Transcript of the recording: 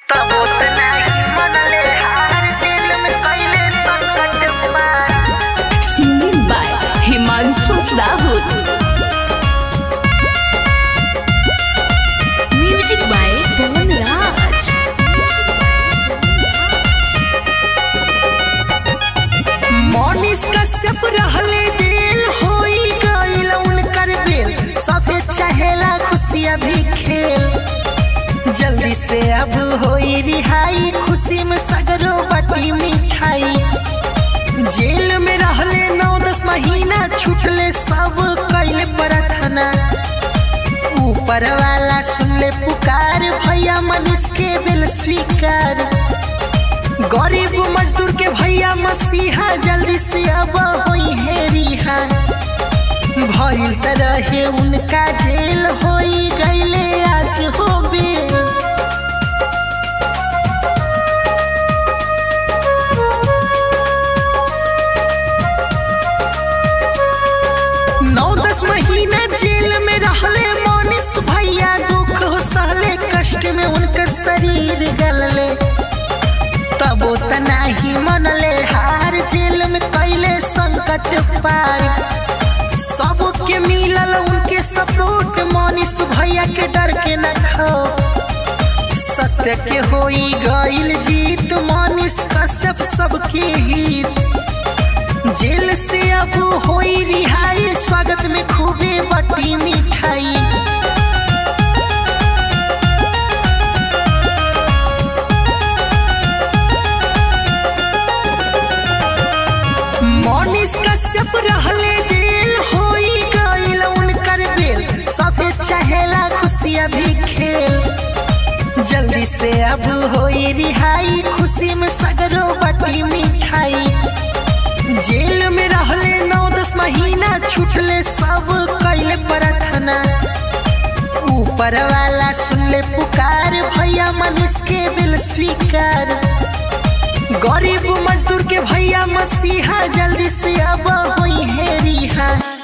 तब उतना ही मनले हार दिल में कैले संकट पार Singing by Himanshu Rahul. Music by Pawan Raj. मोनिस कश्यप रहले जेल होई गइल उनकर बेल सफेद चहेला खुशियाँ भी खेल जल्दी से अब होई रिहाई खुशी में सगरो बटी मिठाई जेल में रहले नौ दस महीना छूटले सब कैले प्रार्थना ऊपर वाला सुनले पुकार भैया मनीष के दिल स्वीकार गरीब मजदूर के भैया मसीहा जल्दी से अब होई है रिहा भइल तरह उनका जेल होई गईले आज हो बेल नौ दस महीना जेल में रहले मोनिस भैया दुख हो सहले कष्ट में उनकर शरीर गलले तब उतना ही मनले हार जेल में कैले संकट पार सबके मिलल उनके सपोर्ट मोनिस भैया के डर के न खो सत्य के होई गईल जीत मोनिस कश्यप सबके हित जेल से अब होई रिहाई स्वागत में खूबे बटी मिठाई मोनिस कश्यप रहले जेल होई गइल उनकर बेल सफेद चहेला खुशियाँ भी खेल जल्दी से अब होई रिहाई खुशी में सगरो बटी मिठाई जेल में रहले नौ दस महीना छूटले सब कैले प्रार्थना ऊपर वाला सुनले पुकार भैया मनीष के दिल स्वीकार गरीब मजदूर के भैया मसीहा जल्दी से अब होई है रिहा